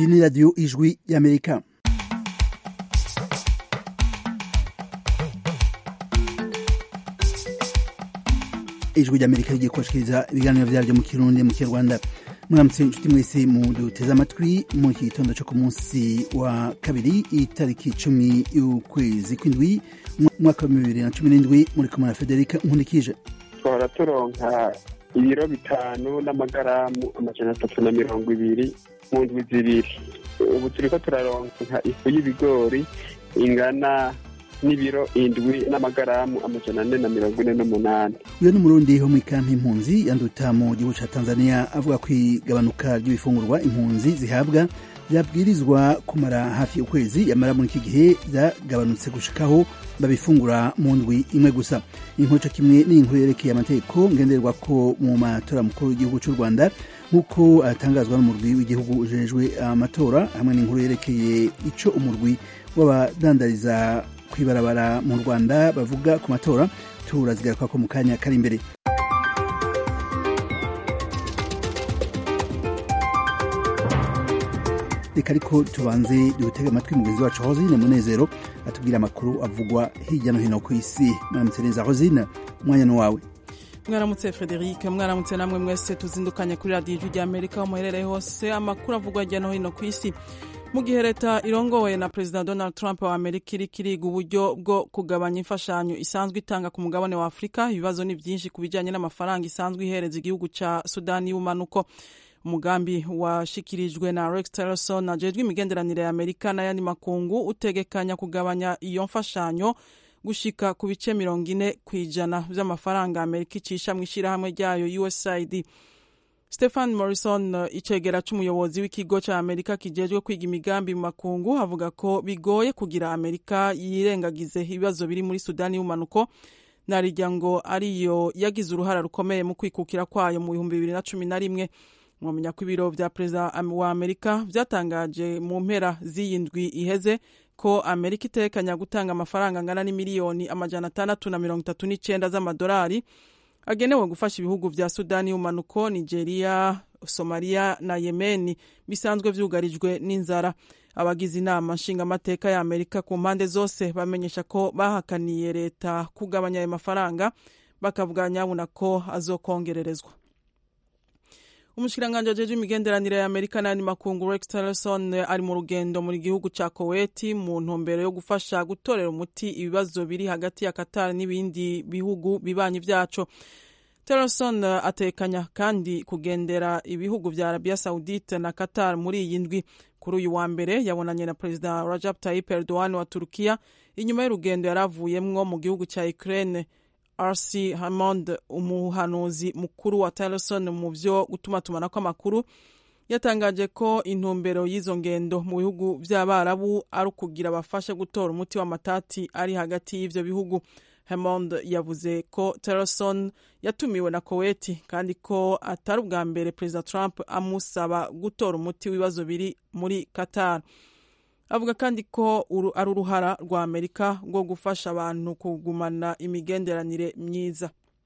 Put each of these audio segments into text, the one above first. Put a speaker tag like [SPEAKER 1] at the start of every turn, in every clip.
[SPEAKER 1] iyi ni radiyo ijwi y'amerika ijwi ry'amerika rigiye kubashikiriza ibiganiro vyaryo mu kirundi mu kinyarwanda muramutse inshuti mwese muduteze amatwi mu iki gitondo co ku munsi wa kabiri itariki cumi y'ukwezi kw'indwi umwaka wa bibiri na cumi n'indwi muri kumwe na federika nkundikije
[SPEAKER 2] twahora turonka ibiro bitanu n'amagaramu amajana atatu na mirongo ibiri mu ndwi zibiri ubu turiko turaronka ifu y'ibigori ingana n'ibiro indwi n'amagaramu amajana ane na mirongo ine n'umunani
[SPEAKER 1] uyo ni umurundi wo mw'ikampi impunzi yanduta mu gihugu ca tanzania avuga ko igabanuka ry'ibifungurwa impunzi zihabwa vyabwirizwa kumara hafi ukwezi yamara muri iki gihe vyagabanutse gushikaho babifungura mu ndwi imwe gusa inkuru co kimwe n'inkuru yerekeye amategeko ngenderwako mu matora mukuru w'igihugu c'u rwanda nk'uko atangazwa n'umurwi w'igihugu ujejwe amatora hamwe n'inkuru yerekeye ico umurwi w'abadandariza kwibarabara mu rwanda bavuga ku matora turazigaruka ko mu kanya kari imbere reka ariko tubanze dutege amatwi mugenzi wacu hosine munezero atubwira amakuru avugwa hirya no hino ku isi mwaramutse neza hosine umwanya ni wawe
[SPEAKER 3] mwaramutse frederic mwaramutse namwe mwese tuzindukanye kuri radiyo ijwi rya amerika aho muherereye hose amakuru avugwa hirya no hino ku isi mu gihe leta irongowe na perezida donald trump wa amerika iri kiriga uburyo bwo kugabanya imfashanyo isanzwe itanga ku mugabane wa afurika ibibazo ni byinshi ku bijyanye n'amafaranga isanzwe ihereza igihugu cya sudani y'ubumanuko umugambi washikirijwe na rex tillerson ajejwe imigenderanire ya amerika n'ayandi makungu utegekanya kugabanya iyo mfashanyo gushika ku bice mirongo ine ku ijana by'amafaranga amerika icisha mu ishyirahamwe ryayo usaid stephen morrison icegera c'umuyobozi w'ikigo ca amerika kijejwe kwiga imigambi mu makungu avuga ko bigoye kugira amerika yirengagize ibibazo biri muri sudani y'ubumanuko narirya ngo ariyo yagize uruhara rukomeye mu kwikukira kwayo mu bihumbi bibiri na cumi na rimwe mwamenya ko ibiro vya perezida wa amerika vyatangaje mu mpera z'iyi ndwi iheze ko amerika itekanya gutanga amafaranga angana n'imiliyoni amajana atandatu na mirongo itatu n'icenda z'amadolari agenewe gufasha ibihugu vya sudani y'umanuko nigeria somaliya na yemeni bisanzwe vyugarijwe n'inzara abagize inama nshingamateka ya amerika ku mpande zose bamenyesha ko bahakaniye leta kugabanya ayo mafaranga bakavuga nyabuna ko azokongererezwa umushikiranganji ajejwe imigenderanire ya amerika n'ayandi makungu rex tillerson ari mu rugendo mu gihugu ca koweti mu ntumbero yo gufasha gutorera umuti ibibazo biri hagati ya qatar n'ibindi bihugu bibanyi vyaco tillerson atekanya kandi kugendera ibihugu vya arabia saudite na qatar muri iyi ndwi kuri uyu wa mbere yabonanye na perezida rajab tayyip erdogan wa turukiya inyuma y'urugendo yari avuyemwo mu gihugu ca ukraine rc hamond umuhanuzi mukuru wa tillerson mu vyo gutumatumanako amakuru yatangaje ko intumbero y'izo ngendo mu bihugu vy'abarabu ari ukugira bafashe gutora umuti w'amatati ari hagati y'ivyo bihugu hamond yavuze ko tillerson yatumiwe na koweti kandi ko atari ubwa mbere perezida trump amusaba gutora umuti w'ibibazo biri muri qatar avuga kandi ko ari uruhara rwa amerika rwo gufasha abantu kugumana imigenderanire myiza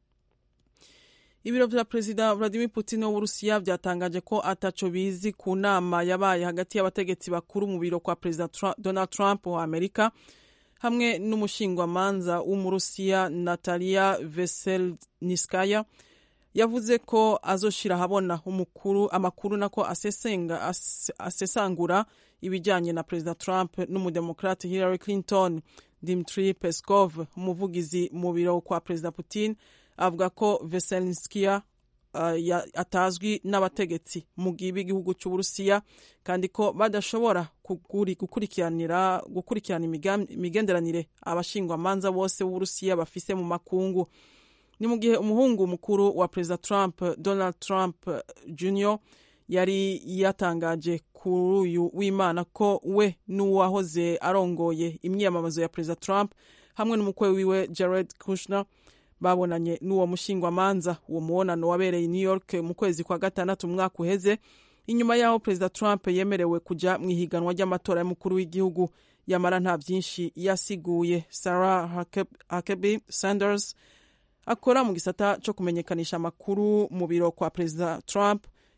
[SPEAKER 3] ibiro vya perezida vladimir putin w'uburusiya vyatangaje ko ataco bizi ku nama yabaye hagati y'abategetsi bakuru mu biro kwa perezida donald trump wa amerika hamwe n'umushingwamanza w'umurusiya natalia veselniskaya yavuze ko azoshira ahabona umukuru amakuru nako asesenga as, asesangura ibijyanye na perezida trump n'umudemokrate hillary clinton dimitri peskov umuvugizi mu biro kwa perezida putin avuga ko veselnskia uh, atazwi n'abategetsi mu b'igihugu cy'uburusiya kandi ko badashobora gukurikiranira gukurikirana imigenderanire abashingwamanza bose b'uburusiya bafise mu makungu ni mu gihe umuhungu mukuru wa perezida trump donald trump jr yari yatangaje kuri uyu w'imana ko we n'uwahoze arongoye imyiyamamazo ya perezida trump hamwe n'umukwe wiwe jared kushner babonanye n'uwo mushingwamanza uwo mubonano wabereye new york mu kwezi kwa gatandatu umwaka uheze inyuma y'aho perezida trump yemerewe kuja mu ihiganwa ry'amatora y'umukuru w'igihugu yamara nta byinshi yasiguye sarah huckabee sanders akora mu gisata cyo kumenyekanisha amakuru mu biro kwa perezida trump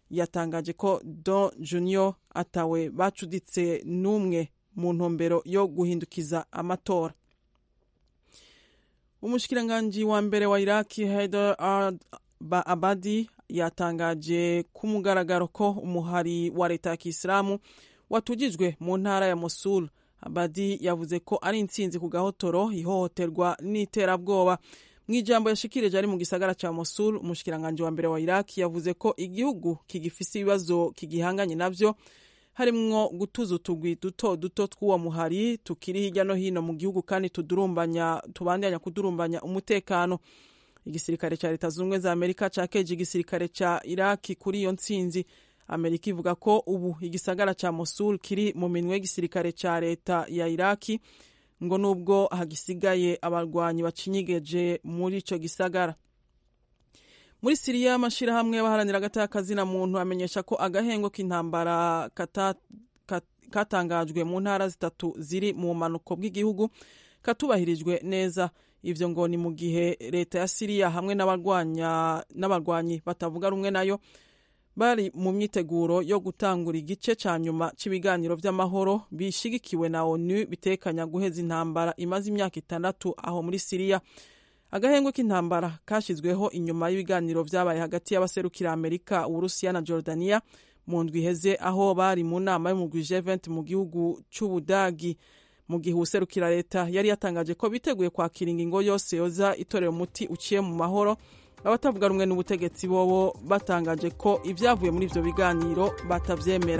[SPEAKER 3] yatangaje ko don junior atawe bacuditse n'umwe mu ntumbero yo guhindukiza amatora umushikiranganji wa mbere wa iraki haider abadi yatangaje ku mugaragaro ko umuhari wa leta ya kisilamu watujijwe mu ntara ya mosul abadi yavuze ko ari intsinzi ku gahotoro ihohoterwa n'iterabwoba mu ijambo yashikirije ari mu gisagara ca mosul umushikiranganji wa mbere wa iraki yavuze ko igihugu kigifise ibibazo kigihanganye navyo harimwo gutuza utugwi duto duto tw'uwo muhari tukiri hirya no hino mu gihugu kandi tudurumbanya tubandanya kudurumbanya umutekano igisirikare ca leta zunze za amerika cakeje igisirikare ca iraki kuri iyo ntsinzi amerika ivuga ko ubu igisagara ca mosul kiri mu minwe y'igisirikare ca leta ya iraki ngo nubwo hagisigaye abarwanyi bacinyigeje muri ico gisagara muri siriya amashirahamwe y'abaharanira agatakazi na muntu amenyesha ko agahengo k'intambara katangajwe mu ntara zitatu ziri mu manuko bw'igihugu katubahirijwe neza ivyo ngo ni mu gihe leta ya siriya hamwe n'abarwanyi batavuga rumwe nayo bari mu myiteguro yo gutangura igice ca nyuma c'ibiganiro vy'amahoro bishigikiwe na onu bitekanya guheza intambara imaze imyaka itandatu aho muri siriya agahengwe k'intambara kashyizweho inyuma y'ibiganiro vyabaye hagati y'abaserukira amerika uburusiya na jordania mu ndwi iheze aho bari mu nama y'umugwi G20 mu gihugu c'ubudagi mu gihe userukira leta yari yatangaje ko biteguye kwakira ingingo yose yoza itorera umuti uciye mu mahoro abatavuga rumwe n'ubutegetsi bobo batangaje ko ibyavuye muri ivyo biganiro batavyemera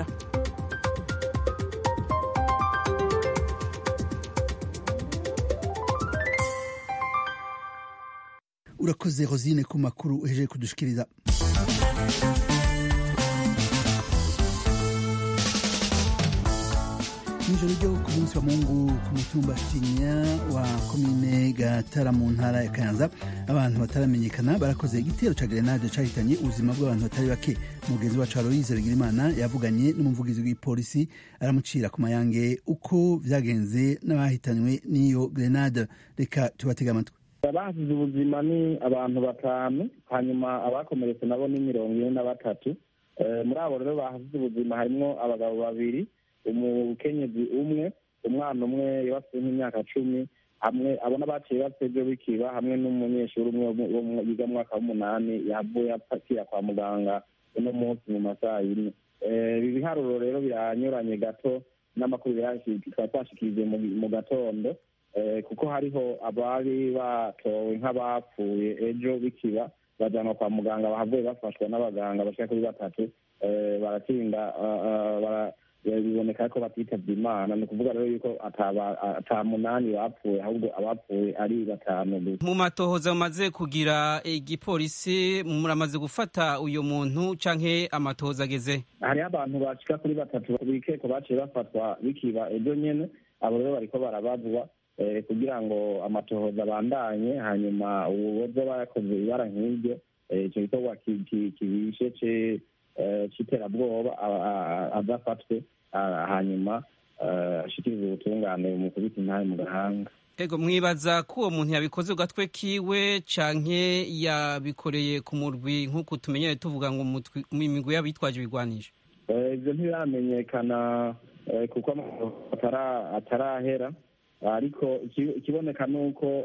[SPEAKER 1] urakoze rosine ku makuru uhejeje kudushikiriza nijoro ryo ku munsi wa mungu ku mutumba shinya wa komine gatara mu ntara ya kayanza abantu bataramenyekana barakoze igitero ca grenade cahitanye ubuzima bw'abantu batari bake mugenzi wacu aloyize bigirimana yavuganye n'umuvugizi w'ipolisi aramucira ku mayange uko vyagenze n'abahitanywe n'iyo grenade reka tubatega amatwi
[SPEAKER 4] abahasize ubuzima ni abantu batanu hanyuma abakomeretse nabo ni mirongo ine na batatu muri abo rero bahasize ubuzima harimwo abagabo babiri umukenyezi umwe umwana umwe yabafite nk'imyaka cumi hamwe abona baciye bapfa ejo bikiba hamwe n'umunyeshuri umwe yiga mu mwaka w'umunani yavuye apakira kwa muganga uno munsi mu masaha yine ibi biharuro rero biranyuranye gato n'amakuru twari twashikirije mu gatondo kuko hariho abari batowe nk'abapfuye ejo bikiba bajanwa kwa muganga bahavuye bafashwa n'abaganga bashika kuri batatu baratinda biboneka ko batitavye imana ni ukuvuga rero yuko ata munani bapfuye ahubwo abapfuye ari batanu gusa
[SPEAKER 5] mu matohoza mumaze kugira igipolisi muramaze gufata uyu muntu canke amatohoza ageze
[SPEAKER 4] hariho abantu bashika kuri batatu bikeko baciye bafatwa bikiba ejo nyene abo rero bariko barabazwa kugira ngo amatohoza abandanye hanyuma uwoza bayakoze ibara nk'iryo ico gikorwa kibishe c'iterabwoba adafatwe hanyuma ashikiriza ubutungane mu kubita intare mu gahanga
[SPEAKER 5] ego mwibaza ko uwo muntu yabikoze ku gatwe kiwe canke yabikoreye ku murwi nk'uko tumenyere tuvuga ngo imigwi y'abitwaje ibigwanisho
[SPEAKER 4] ivyo ntibiramenyekana kuko atarahera ariko ikiboneka ni uko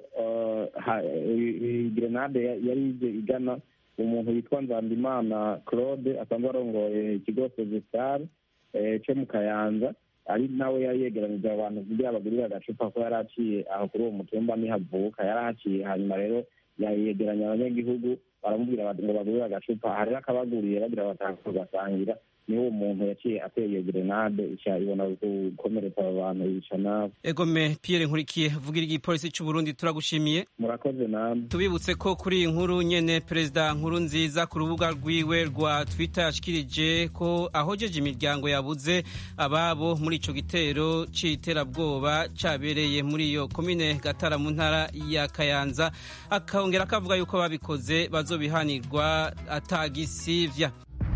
[SPEAKER 4] grenade yari ije igana umuntu witwa nzandimana claude asanzwe arongoye ikigo sezesitare cyo mu kayanza ari nawe yari yegeranije abantu kugira bagurire agacupa ko yari aciye aho kuri uwo mutumba nihavuka yari ahaciye hanyuma rero yegeranya abanyagihugu baramubwira ngo bagurire agacupa hariho akabaguriye bagira batanga bagasangira niho uwo muntu yaciye ateye iyo grenade ica ibona gukomeretsa abo bantu yica nabo
[SPEAKER 5] egome pierre nkurikiye vugira igipolisi c'u burundi turagushimiye
[SPEAKER 4] murakoze namwe
[SPEAKER 5] tubibutse ko kuri iyi nkuru nyene perezida nkuru nziza ku rubuga rwiwe rwa twitter yashikirije ko ahojeje imiryango yabuze ababo muri ico gitero c'iterabwoba cabereye muri iyo komine gatara mu ntara ya kayanza akongera akavuga yuko babikoze bazobihanirwa atagisivya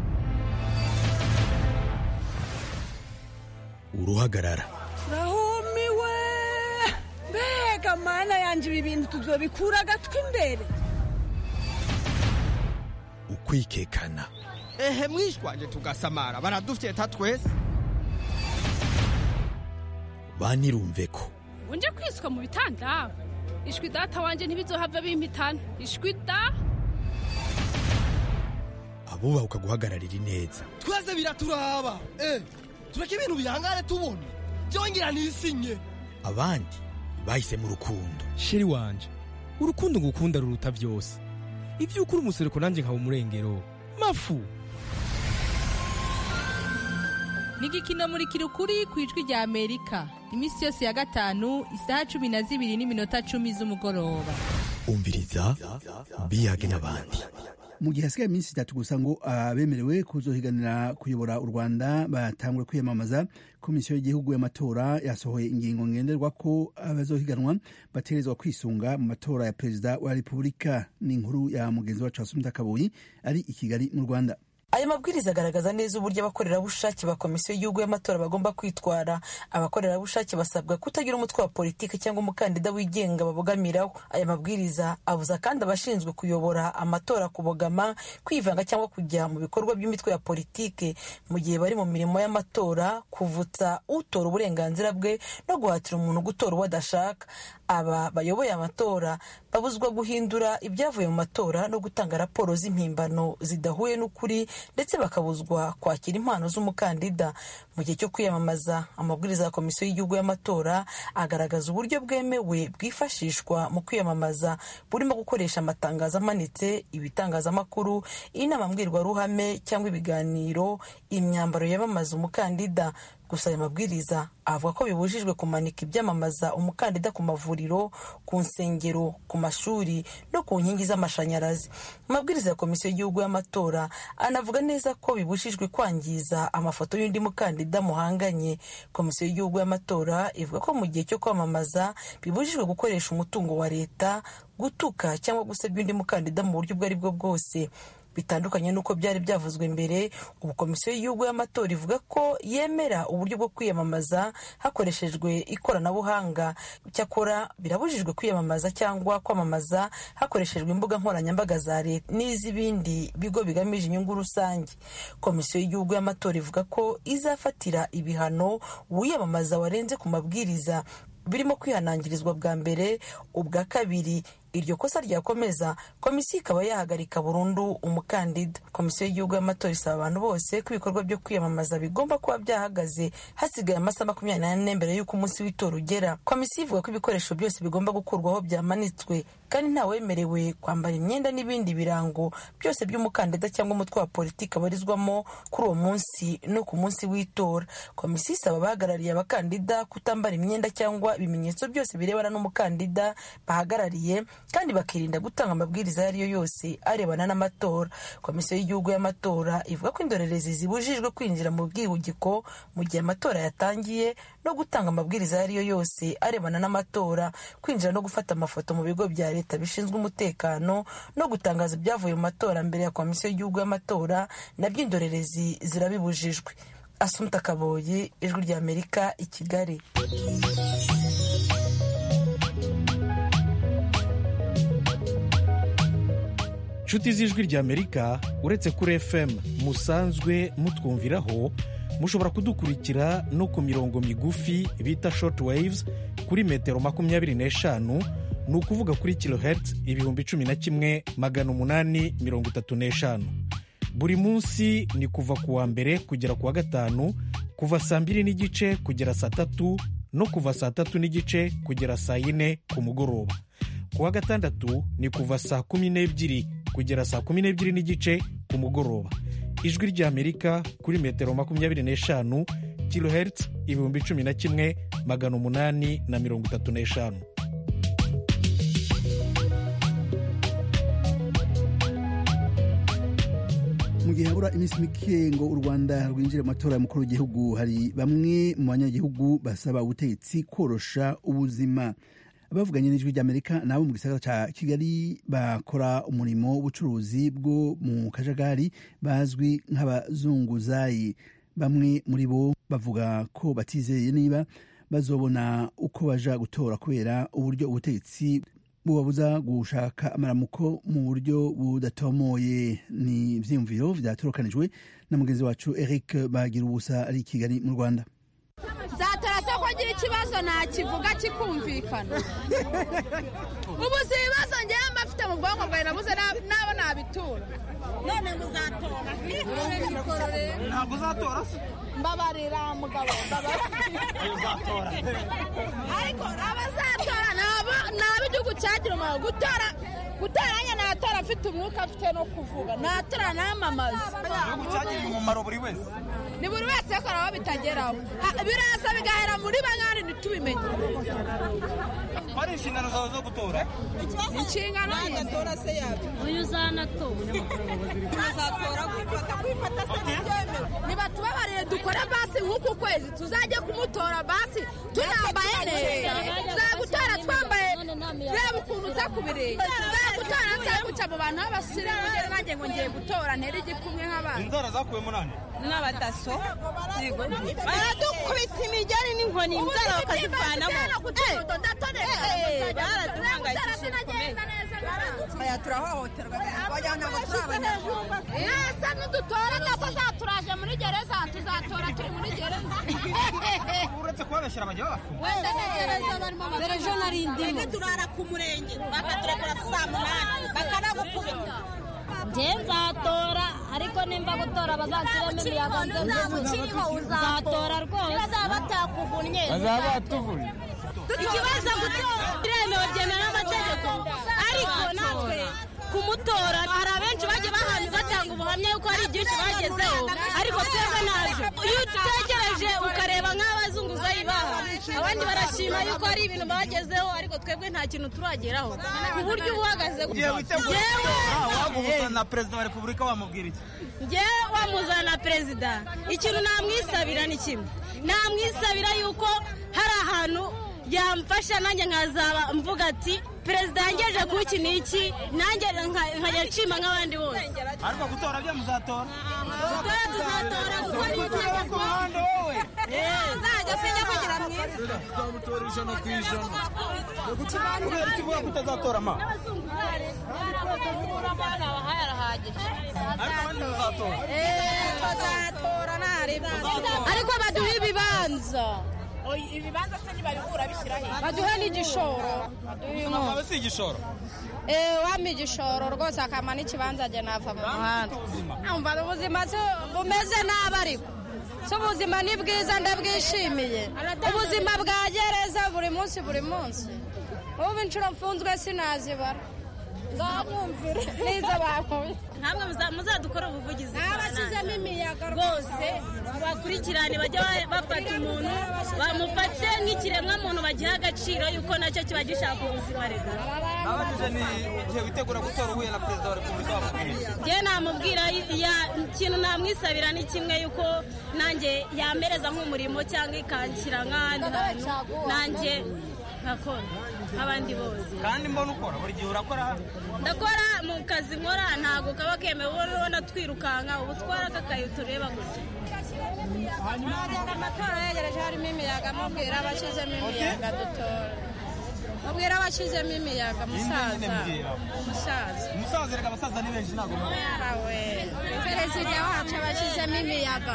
[SPEAKER 6] uruhagarara
[SPEAKER 7] rahumiwe mbega mana yanje ibi bintu tuzobikura agatwi imbere
[SPEAKER 6] ukwikekana ehe mwishwanje tugasamara baradufyeta twese
[SPEAKER 8] banirumve ko
[SPEAKER 9] unje kwiswa mu bitanda ishwi data wanje ntibizohava bimpitana ishwi da
[SPEAKER 8] abubahuka guhagararira ineza
[SPEAKER 6] twese biraturaba eh tureke ibintu bihangane tubona byongera nisinye
[SPEAKER 8] abandi bahise mu rukundo
[SPEAKER 10] sheri wanje urukundo ngukunda ruruta byose ibyo ukuri umusereko nanjye nkaba umurengero mafu
[SPEAKER 11] ni igikino muri kirukuri ku ijwi rya amerika iminsi yose ya gatanu isaha cumi na zibiri n'iminota cumi z'umugoroba
[SPEAKER 8] umviriza biyage n'abandi
[SPEAKER 1] mu gihe hasigaye iminsi itatu gusa ngo abemerewe kuzohiganira kuyobora u rwanda batangure kwiyamamaza komisiyo y'igihugu y'amatora yasohoye ingingo ngenderwa ko abazohiganwa bategerezwa kwisunga mu matora ya perezida wa repubulika n'inkuru ya mugenzi wacu wasumita kabuyi ari i kigali mu rwanda
[SPEAKER 12] aya mabwiriza agaragaza neza uburyo abakorerabushake ba komisiyo y'igihugu y'amatora bagomba kwitwara abakorerabushake basabwa kutagira umutwe wa politiki cyangwa umukandida wigenga babogamiraho aya mabwiriza abuza kandi abashinzwe kuyobora amatora kubogama kwivanga cyangwa kujya mu bikorwa by'imitwe ya politiki mu gihe bari mu mirimo y'amatora kuvutsa utora uburenganzira bwe no guhatira umuntu gutora uwo adashaka aba bayoboye amatora babuzwa guhindura ibyavuye mu matora no gutanga raporo z'impimbano zidahuye n'ukuri ndetse bakabuzwa kwakira impano z'umukandida mu gihe cyo kwiyamamaza amabwiriza ya komisiyo y'igihugu y'amatora agaragaza uburyo bwemewe bwifashishwa mu kwiyamamaza burimo gukoresha amatangazo amanitse ibitangazamakuru inama mbwirwaruhame cyangwa ibiganiro imyambaro yamamaza umukandida gusa aya mabwiriza avuga ko bibujijwe kumanika ibyamamaza umukandida ku mavuriro ku nsengero ku mashuri no ku nkingi z'amashanyarazi amabwiriza ya komisiyo y'igihugu y'amatora anavuga neza ko bibujijwe kwangiza amafoto y'undi mukandida muhanganye komisiyo y'igihugu y'amatora ivuga ko mu gihe cyo kwamamaza bibujijwe gukoresha umutungo wa leta gutuka cyangwa gusebya undi mukandida mu buryo ubwo ari bwo bwose bitandukanye n'uko byari byavuzwe mbere ubu komisiyo y'igihugu y'amatora ivuga ko yemera uburyo bwo kwiyamamaza hakoreshejwe ikoranabuhanga cyakora birabujijwe kwiyamamaza cyangwa kwamamaza hakoreshejwe imbuga nkoranyambaga za leta n'iz'ibindi bigo bigamije inyungu rusange komisiyo y'igihugu y'amatora ivuga ko izafatira ibihano uwiyamamaza warenze ku mabwiriza birimo kwihanangirizwa bwa mbere ubwa kabiri iryo kosa ryakomeza komisiyo ikaba yahagarika burundu umukandida komisiyo y'igihugu y'amatora isaba abantu bose ko ibikorwa byo kwiyamamaza bigomba kuba byahagaze hasigaye amasaha makumyabiri n'ane mbere y'uko umunsi w'itora ugera komisiyo ivuga ko ibikoresho byose bigomba gukurwaho byamanitswe kandi ntawemerewe kwambara imyenda n'ibindi birango byose by'umukandida cyangwa umutwe wa politiki abarizwamo kuri uwo munsi no ku munsi w'itora komisiyo isaba abahagarariye abakandida kutambara imyenda cyangwa ibimenyetso byose birebana n'umukandida bahagarariye kandi bakirinda gutanga amabwiriza ayo ari yo yose arebana n'amatora komisiyo y'igihugu y'amatora ivuga ko indorerezi zibujijwe kwinjira mu bwihugiko mu gihe amatora yatangiye no gutanga amabwiriza ayo ari yo yose arebana n'amatora kwinjira no gufata amafoto mu bigo bya leta bishinzwe umutekano no gutangaza ibyavuye mu matora mbere ya komisiyo y'igihugu y'amatora nabyo indorerezi zirabibujijwe asumta kaboyi ijwi ry'amerika i kigali
[SPEAKER 13] inshuti z'ijwi ry'amerika uretse kuri fm musanzwe mutwumviraho mushobora kudukurikira no ku mirongo migufi bita short waves kuri metero makumyabiri n'eshanu ni ukuvuga kuri kilohertz ibihumbi cumi na kimwe magana umunani mirongo itatu n'eshanu buri munsi ni kuva ku wa mbere kugera ku wa gatanu kuva saa mbiri n'igice kugera saa tatu no kuva saa tatu n'igice kugera saa yine ku mugoroba ku wa gatandatu ni kuva saa kumi n'ebyiri kugera saa kumi n'ebyiri n'igice ku mugoroba ijwi ry'amerika kuri metero makumyabiri n'eshanu kilohertz ibihumbi cumi na kimwe magana umunani na mirongo itatu n'eshanu
[SPEAKER 1] mu gihe habura iminsi mike ngo u rwanda rwinjire mu matora y'umukuru w'igihugu hari bamwe mu banyagihugu basaba ubutegetsi korosha ubuzima abavuganye n'ijwi ry'amerika nabo mu gisagara cya kigali bakora umurimo w'ubucuruzi bwo mu kajagari bazwi nk'abazunguzayi bamwe muri bo bavuga ko batizeye niba bazobona uko baja gutora kubera uburyo ubutegetsi bubabuza gushaka amaramuko mu buryo budatomoye ni ivyiyumviro vyatorokanijwe na mugenzi wacu eric bagira ubusa ari i kigali mu rwanda
[SPEAKER 14] nzatora se ko ngira ikibazo nakivuga kikumvikana ubu si ibibazo ngewe mba mfite mu bwonko bwawe nabuze nabo nabitura none muzatora
[SPEAKER 15] ntabwo uzatora se
[SPEAKER 14] mbabarira mugabo
[SPEAKER 15] uzatora
[SPEAKER 14] ariko abazatora ni ab'igihugu cyagira umumaro gutora gutora nanjye natora afite umwuka afite no kuvuga natora namamaza
[SPEAKER 15] igihugu cyagiriye umumaro buri wese
[SPEAKER 14] ni buri wese akora aho bitageraho biraza bigahera muri banki ntitubimenye
[SPEAKER 15] ko ari inshingano zawe zo gutora
[SPEAKER 14] inshingano
[SPEAKER 16] nagatora se yabyo
[SPEAKER 17] uyu uzanatora
[SPEAKER 16] uzatora kwifata kwifata se ntibyemewe
[SPEAKER 14] nibatubabarire dukore basi nk'uku kwezi tuzajye kumutora basi tunambaye neza tuzagutora twambaye reba ukuntu uza kubireba tuzagutora nza guca mu bantu b'abasirimu ngera nanjye ngo ngiye gutora ntere igikumwe nk'abandi
[SPEAKER 15] inzara zakuwemo nande
[SPEAKER 16] n'abadaso baradukubita imigeri n'inkoni inzara bakazivanamo baraduhangayikishije bikomeye aya turahohoterwa wagira ngo turi abanyarwanda
[SPEAKER 14] ese nidutora nako zaturaje muri gereza tuzatora turi muri gereza
[SPEAKER 15] uretse kubabeshyira bajya babafunga
[SPEAKER 14] wenda ni gereza barimo
[SPEAKER 17] dore ejo nari ndimo
[SPEAKER 16] turara ku murenge bakaturekura saa munani bakanagukubita
[SPEAKER 17] njye nzatora ariko nimba gutora bazanshyiramo imiyaga nze uzatora rwose
[SPEAKER 16] bazaba batakuvunnye
[SPEAKER 15] bazaba batuvunnye
[SPEAKER 16] ikibazo gutora biremewe byemewe n'amategeko ariko natwe kumutora hari abenshi bagiye bahantu batanga ubuhamya yuko hari byinshi bagezeho ariko twebwe ntabyo iyo utegereje ukareba nk'abazunguzayi baha abandi barashima yuko hari ibintu bagezeho ariko twebwe nta kintu turageraho ku buryo uba uhagaze
[SPEAKER 15] ugiye witegura waguhuza na perezida wa repubulika wamubwira iki
[SPEAKER 16] njyewe wamuzana na perezida ikintu namwisabira ni kimwe namwisabira yuko hari ahantu yamfasha nanjye nkazaba mvuga ati perezida yangejeje ku iki n'iki nanjye nkajya nshima nk'abandi bose
[SPEAKER 15] ariko gutora byo muzatora
[SPEAKER 16] gutora tuzatora kuko ni itegeko
[SPEAKER 15] ku ruhande wowe
[SPEAKER 16] nzajya sinjya kugira mwiza
[SPEAKER 15] tuzamutora ijana ku ijana kubera iki uvuga ko utazatora ma ariko abandi bazatora
[SPEAKER 16] tuzatora ariko baduha ibibanza
[SPEAKER 14] ibibanza se ntibabikura bishyira he
[SPEAKER 16] baduhe n'igishoro
[SPEAKER 15] ntabwo si igishoro
[SPEAKER 16] wampa igishoro rwose akama n'ikibanza njye nava mu muhanda numva ubuzima bumeze nabi ariko si ubuzima ni bwiza ndabwishimiye ubuzima bwa gereza buri munsi buri munsi ubu inshuro mfunzwe sinazibara nzamwumvire n'izo bakuye
[SPEAKER 18] ntabwo muzadukora ubuvugizi
[SPEAKER 16] abashyizemo imiyaga
[SPEAKER 18] rwose bakurikirane bajya bafata umuntu bamufate nk'ikiremwamuntu bagiha agaciro yuko nacyo kiba gishaka ubuzima reka
[SPEAKER 15] abajije ni igihe witegura gutora uhuye na perezida wa repubulika wamubwira
[SPEAKER 18] njye namubwira ikintu namwisabira ni kimwe yuko nanjye yamereza nk'umurimo cyangwa ikanshyira nk'ahandi hantu nanjye nkakora nk'abandi bose
[SPEAKER 15] kandi mbona ukora buri gihe urakora
[SPEAKER 18] ndakora mu kazi nkora ntabwo kaba kemewe ubona ubona twirukanka ubu twara kakayi tureba gutya
[SPEAKER 16] amatora yegereje harimo imiyaga mubwira abashyizemo imiyaga dutora mubwira abashyizemo imiyaga musaza musaza
[SPEAKER 15] umusaza reka abasaza ni benshi ntabwo
[SPEAKER 16] yarawe perezida wacu abashyizemo imiyaga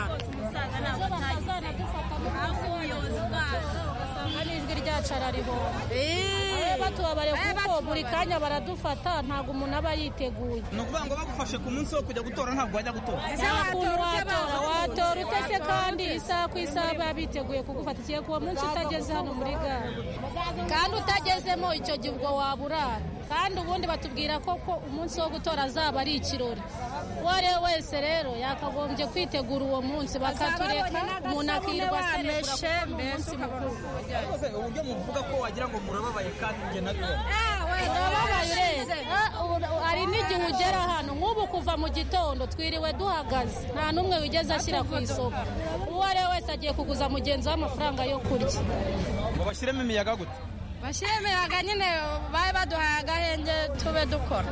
[SPEAKER 17] n'ijwi ryacu ararihomba batubabare kuko buri kanya baradufata ntabwo umuntu aba yiteguye
[SPEAKER 15] ni ukuvuga ngo bagufashe ku munsi wo kujya gutora ntabwo wajya gutora
[SPEAKER 17] nta kuntu watora watora utese kandi isaha ku isaha baba biteguye kugufata igihe kuwa munsi utageze hano muri gare kandi utagezemo icyo gihe ubwo waburara kandi ubundi batubwira ko ko umunsi wo gutora azaba ari ikirori uwo ari we wese rero yakagombye kwitegura uwo munsi bakatureka umuntu akirwa aserebura ku munsi mukuru
[SPEAKER 15] uburyo muvuga ko wagira ngo murababaye kandi njye nabibona
[SPEAKER 17] urababaye ureba hari n'igihe ugera hano nk'ubu kuva mu gitondo twiriwe duhagaze nta n'umwe wigeze ashyira ku isoko uwo ari we wese agiye kuguza mugenzi we amafaranga yo kurya
[SPEAKER 15] ngo bashyiremo imiyaga gute
[SPEAKER 16] bashyiremo imiyaga nyine babe baduhaye agahenge tube dukora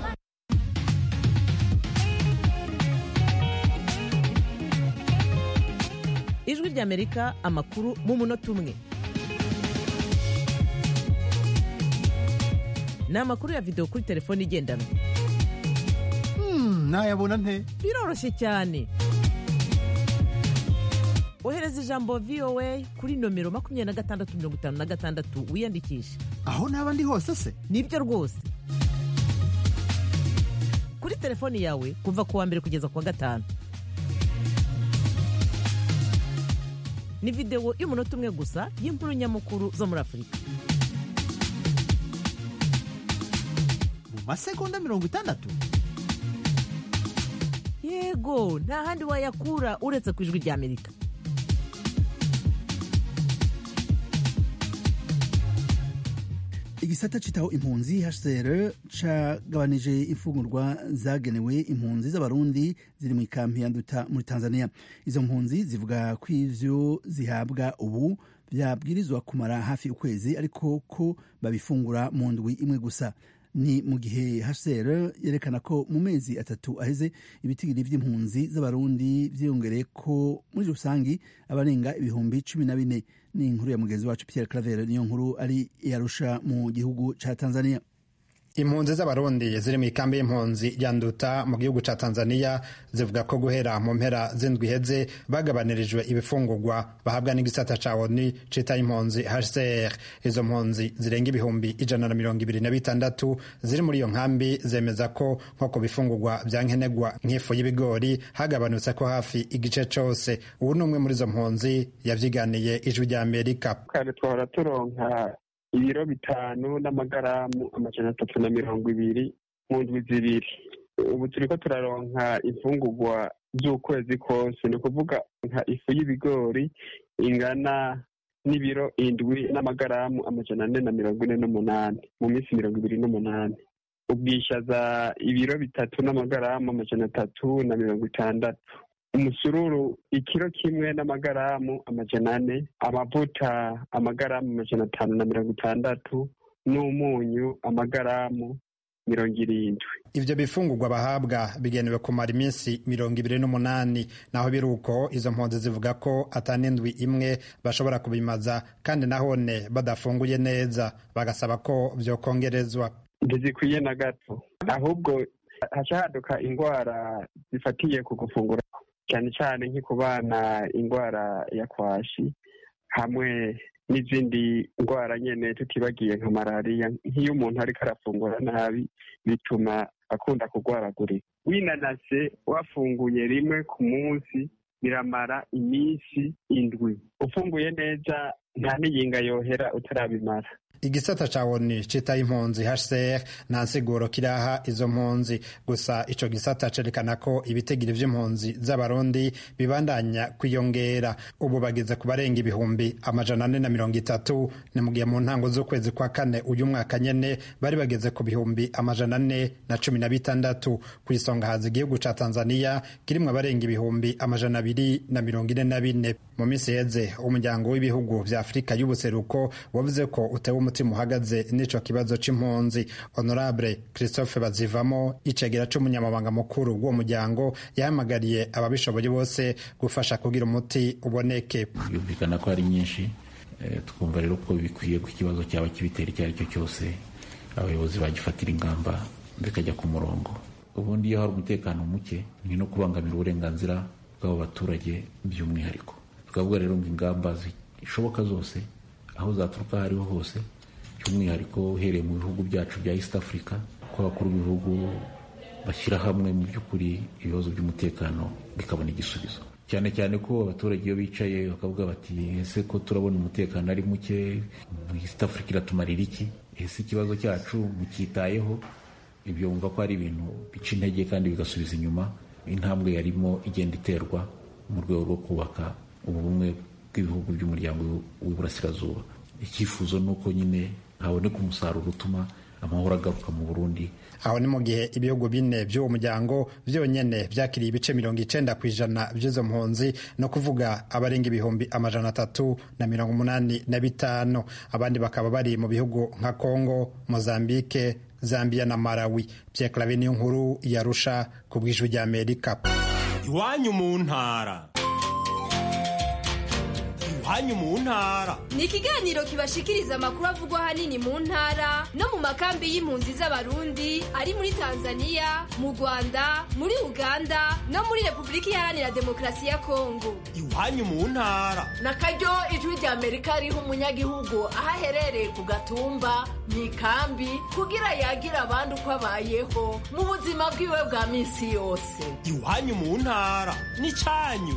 [SPEAKER 19] ijwi ry'amerika amakuru mu munota umwe ni amakuru ya videwo kuri telefone igendanwa
[SPEAKER 20] nayabona nte
[SPEAKER 19] biroroshye cyane ohereza ijambo voa kuri nomero makumyabiri na gatandatu mirongo itanu na gatandatu wiyandikishe
[SPEAKER 20] aho naba ndi hose se
[SPEAKER 19] nibyo rwose kuri telefoni yawe kuva ku wa mbere kugeza ku wa gatanu ni videwo y'umunota umwe gusa y'inkuru nyamukuru zo muri afurika
[SPEAKER 20] mu masegonda mirongo itandatu
[SPEAKER 19] yego nta handi wayakura uretse ku ijwi ry'amerika
[SPEAKER 1] igisata citaho impunzi hcr cagabanije imfungurwa zagenewe impunzi z'abarundi ziri mu ikampi ya nduta muri tanzania izo mpunzi zivuga ko ivyo zihabwa ubu vyabwirizwa kumara hafi ukwezi ariko ko babifungura mu ndwi imwe gusa ni mu gihe hcr yerekana ko mu mezi atatu aheze ibitigiri vy'impunzi z'abarundi vyiyongereye ko muri rusangi abarenga ibihumbi cumi na bine ni inkuru ya mugenzi wacu Pierre Claver niyo nkuru ari yarusha mu gihugu ca Tanzania
[SPEAKER 21] impunzi z'abarundi ziri mu ikambi y'impunzi ya nduta mu gihugu ca tanzania zivuga ko guhera mu mpera z'indwi iheze bagabanirijwe ibifungurwa bahabwa n'igisata ca oni cita impunzi hcr izo mpunzi zirenga ibihumbi ijana na mirongo ibiri na bitandatu ziri muri iyo nkambi zemeza ko nko ku bifungurwa vya nkenerwa nk'ifu y'ibigori hagabanutse ko hafi igice cose ubu ni umwe muri izo mpunzi yavyiganiye ijwi rya amerika
[SPEAKER 2] kare twahora turonka ibiro bitanu n'amagaramu amajana atatu na mirongo ibiri mu ndwi zibiri ubu turiko turaronka imfungurwa z'ukwezi kose ni ukuvuga nka ifu y'ibigori ingana n'ibiro indwi n'amagaramu amajana ane na mirongo ine n'umunani mu minsi mirongo ibiri n'umunani ubwishaza ibiro bitatu n'amagaramu amajana atatu na mirongo itandatu umusururu ikiro kimwe n'amagaramu amajana ane amavuta amagaramu amajana atanu na mirongo itandatu n'umunyu amagaramu mirongo irindwi
[SPEAKER 21] ivyo bifungurwa bahabwa bigenewe kumara iminsi mirongo ibiri n'umunani naho biri uko izo mpunzi zivuga ko atanindwi imwe bashobora kubimaza kandi nahone badafunguye neza bagasaba ko vyokongerezwa
[SPEAKER 2] ntizikwiye na gato ahubwo haca haduka indwara zifatiye ku gufungura cyane cyane nko ku bana indwara ya kwashi hamwe n'izindi ndwara nyine tutibagiye nka malariya nk'iyo umuntu ariko arafungura nabi bituma akunda kurwaragurika winanase wafunguye rimwe ku munsi biramara iminsi indwi ufunguye neza nta n'iyinga yohera utarabimara
[SPEAKER 21] igisata ca oni citaho impunzi hcr nta nsiguro kiraha izo mpunzi gusa ico gisata cerekana ko ibitigiri vy'impunzi z'abarundi bibandanya kwiyongera ubu bageze ku barenga ibihumbi amajana ane na mirongo itatu ni mu gihe mu ntango z'ukwezi kwa kane uyu mwaka nyene bari bageze ku bihumbi amajana ane na cumi na bitandatu ku isonga haza igihugu ca tanzania kirimwo abarenga ibihumbi amajana abiri na mirongo ine na bine mu minsi yeze umuryango w'ibihugu vya afurika y'ubuseruko wavuze ko utewe umutima uhagaze n'ico kibazo c'impunzi honorable christophe bazivamo icegera c'umunyamabanga mukuru w'uwo muryango yahamagariye ababishoboye bose gufasha kugira umuti uboneke
[SPEAKER 22] yumvikana ko ari nyinshi twumva rero ko bikwiye ko ikibazo cyaba kibitera icyo ari cyo cyose abayobozi bagifatira ingamba bikajya ku murongo ubundi iyo hari umutekano muke ni no kubangamira uburenganzira bw'abo baturage by'umwihariko tukavuga rero ngo ingamba zishoboka zose aho zaturuka aho ariho hose by'umwihariko uhereye mu bihugu byacu bya east africa ko abakuru b'ibihugu bashyira hamwe mu by'ukuri ibibazo by'umutekano bikabona igisubizo cyane cyane ko abaturage iyo bicaye bakavuga bati ese ko turabona umutekano ari muke east africa iratumarira iki ese ikibazo cyacu mucyitayeho ibyo wumva ko ari ibintu bica intege kandi bigasubiza inyuma intambwe yarimo igenda iterwa mu rwego rwo kubaka ubumwe bw'ibihugu by'umuryango w'iburasirazuba icyifuzo ni uko nyine haboneka umusaruro utuma amahoro agaruka mu burundi
[SPEAKER 21] aho ni mu gihe ibihugu bine by'uwo muryango byonyine byakiriye ibice mirongo icenda ku ijana by'izo mpunzi no kuvuga abarenga ibihumbi amajana atatu na mirongo umunani na bitanu abandi bakaba bari mu bihugu nka congo mozambike zambia na malawi pierre clave niyo nkuru yarusha ku bw'ijwi ry'amerika
[SPEAKER 23] iwanyu mu ntara
[SPEAKER 3] iwanyu mu ntara
[SPEAKER 4] ni ikiganiro kibashikiriza amakuru avugwa ahanini mu ntara no mu makambi y'impunzi z'abarundi ari muri tanzania mu rwanda muri uganda no muri repubulika iharanira demokarasi ya kongo
[SPEAKER 3] iwanyu mu ntara
[SPEAKER 23] na karyo ijwi rya amerika riha umunyagihugu aho aherereye ku gatumba mu ikambi kugira yagira abandi uko abayeho mu buzima bwiwe bwa minsi yose
[SPEAKER 3] iwanyu mu ntara n'icyanyu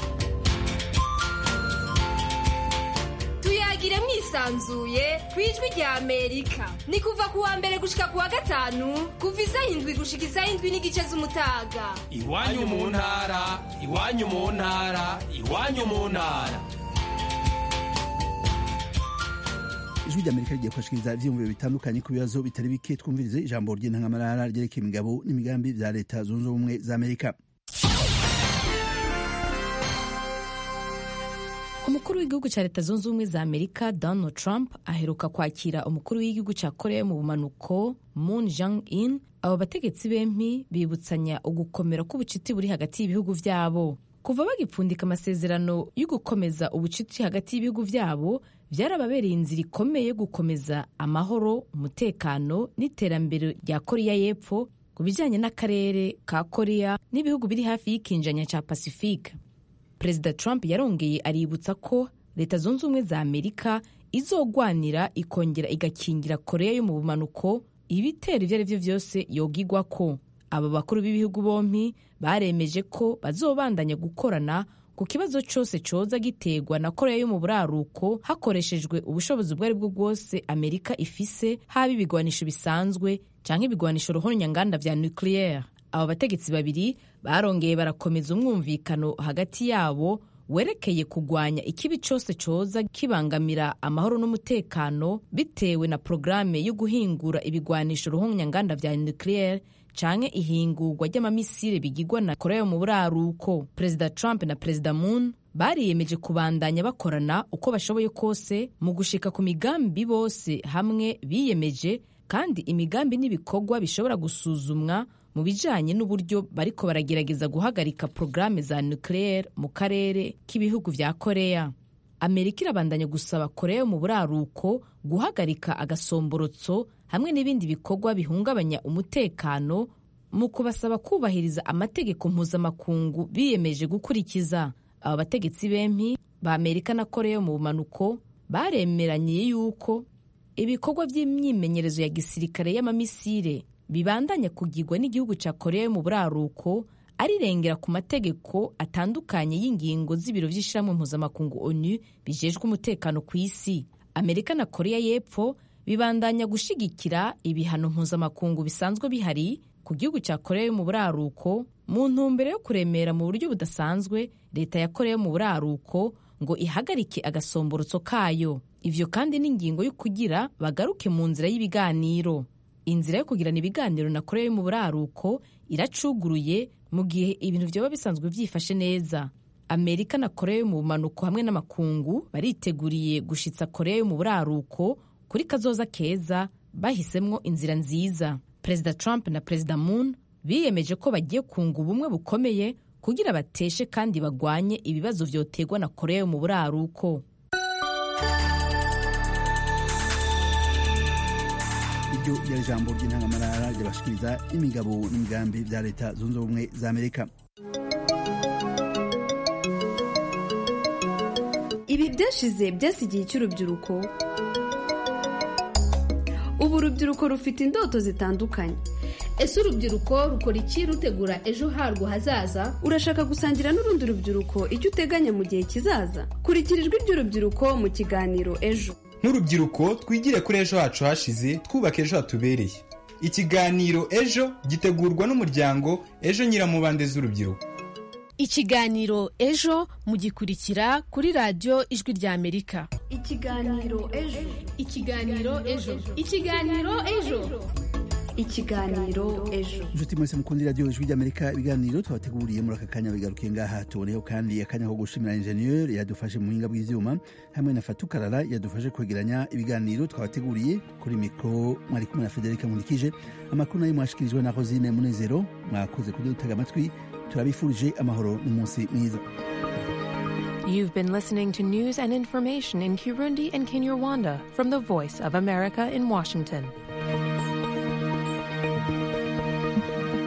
[SPEAKER 4] tuyagire mwisanzuye ku ijwi rya amerika ni kuva ku wa mbere gushika ku wa gatanu kuva isaha indwi gushika isaha indwi n'igice z'umutaga
[SPEAKER 3] iwanyu mu ntara iwanyu mu ntara iwanyu mu ntara
[SPEAKER 1] ijwi rya amerika rigiye kubashikiriza ivyiyumviro bitandukanye ku bibazo bitari bike twumvirize ijambo ry'intangamarara ryerekeye imigabo n'imigambi vya leta zunze ubumwe za amerika
[SPEAKER 24] umukuru w'igihugu cya leta zunze ubumwe za amerika donald trump aheruka kwakira umukuru w'igihugu cya korea mu bumanuko moon jang in abo bategetsi bempi bibutsanya ugukomera k'ubucuti buri hagati y'ibihugu vyabo kuva bagipfundika amasezerano yo gukomeza ubucuti hagati y'ibihugu vyabo vyarababereye inzira ikomeye yo gukomeza amahoro umutekano n'iterambere rya korea y'epfo ku bijanye n'akarere ka korea n'ibihugu biri hafi y'ikinjanya ca pacifique perezida trump yarongeye aributsa ko leta zunze ubumwe za amerika izogwanira ikongera igakingira korea yo mu bumanuko ibitero ibyo ari byo byose yogigwa ko aba bakuru b'ibihugu bompi baremeje ko bazobandanya gukorana ku kibazo cyose coza giterwa na korea yo mu buraruko hakoreshejwe ubushobozi ubwo ari bwo bwose amerika ifise haba ibigwanisho bisanzwe cyangwa ibigwanisho ruhonyanganda vya nucleaire aba bategetsi babiri barongeye barakomeza umwumvikano hagati yabo werekeye kugwanya ikibi cyose coza kibangamira amahoro n'umutekano bitewe na porogaramu yo guhingura ibigwanisho ruhonyanganda vya nucleaire canke ihingurwa ry'amamisire bigirwa na korea yo mu buraruko perezida trump na perezida moon bariyemeje kubandanya bakorana uko bashoboye kose mu gushika ku migambi bose hamwe biyemeje kandi imigambi n'ibikorwa bishobora gusuzumwa mu bijanye n'uburyo bariko baragerageza guhagarika porogaramu za nucleaire mu karere k'ibihugu vya korea amerika irabandanya gusaba korea yo mu buraruko guhagarika agasomborotso hamwe n'ibindi bikorwa bihungabanya umutekano mu kubasaba kubahiriza amategeko mpuzamakungu biyemeje gukurikiza aba bategetsi bempi ba amerika na korea yo mu bumanuko baremeranye yuko ibikorwa by'imyimenyerezo ya gisirikare y'amamisire bibandanya kugirwa n'igihugu cya korea yo mu buraruko arirengera ku mategeko atandukanye y'ingingo z'ibiro by'ishyirahamwe mpuzamakungu onu bijejwe umutekano ku isi amerika na korea y'epfo bibandanya gushigikira ibihano mpuzamakungu bisanzwe bihari ku gihugu cya korea yo mu buraruko mu ntumbero yo kuremera mu buryo budasanzwe leta ya korea yo mu buraruko ngo ihagarike agasomborotso kayo ivyo kandi n'ingingo yo kugira bagaruke mu nzira y'ibiganiro inzira yo kugirana ibiganiro na korea yo mu buraruko iracuguruye mu gihe ibintu vyoba bisanzwe vyifashe neza amerika na korea yo mu bumanuko hamwe n'amakungu bariteguriye gushitsa korea yo mu buraruko kuri kazoza keza bahisemwo inzira nziza perezida trump na perezida moon biyemeje ko bagiye kunga ubumwe bukomeye kugira bateshe kandi bagwanye ibibazo vyoterwa na korea yo mu buraruko
[SPEAKER 1] iryo ryari ijambo ry'intangamarara ryabashikiriza imigabo n'imigambi bya leta zunze ubumwe za amerika
[SPEAKER 25] ibi byashize byasigiye cy'urubyiruko ubu urubyiruko rufite indoto zitandukanye
[SPEAKER 26] ese urubyiruko rukora iki rutegura ejo harwo hazaza
[SPEAKER 25] urashaka gusangira n'urundi rubyiruko icyo uteganya mu gihe kizaza kurikira ijwi ry'urubyiruko mu kiganiro ejo
[SPEAKER 27] nk'urubyiruko twigire kuri ejo hacu hashize twubaka ejo hatubereye ikiganiro ejo gitegurwa n'umuryango ejo nyiramubande z'urubyiruko
[SPEAKER 28] ikiganiro ejo mugikurikira kuri radiyo ijwi rya amerika
[SPEAKER 25] ikiganiro ejo
[SPEAKER 26] ikiganiro ejo ikiganiro ejo
[SPEAKER 25] ikiganiro ejo
[SPEAKER 1] inshuti mwese mukunda radiyo ijwi ry'amerika ibiganiro twabateguriye muri aka kanya bigarukiye ngaha tuboneyeho kandi akanya ko gushimira injeniyeri yadufashe mu buhinga bw'ivyuma hamwe na fatukarara yadufashe kwegeranya ibiganiro twabateguriye kuri mikoro mwari kumwe na federika nkurikije amakuru nayo mwashikirijwe na rosine munezero mwakoze kujya dutega amatwi turabifurije amahoro n'umunsi mwiza
[SPEAKER 5] You've been listening to news and information in Kirundi and Kinyarwanda from the Voice of America in Washington.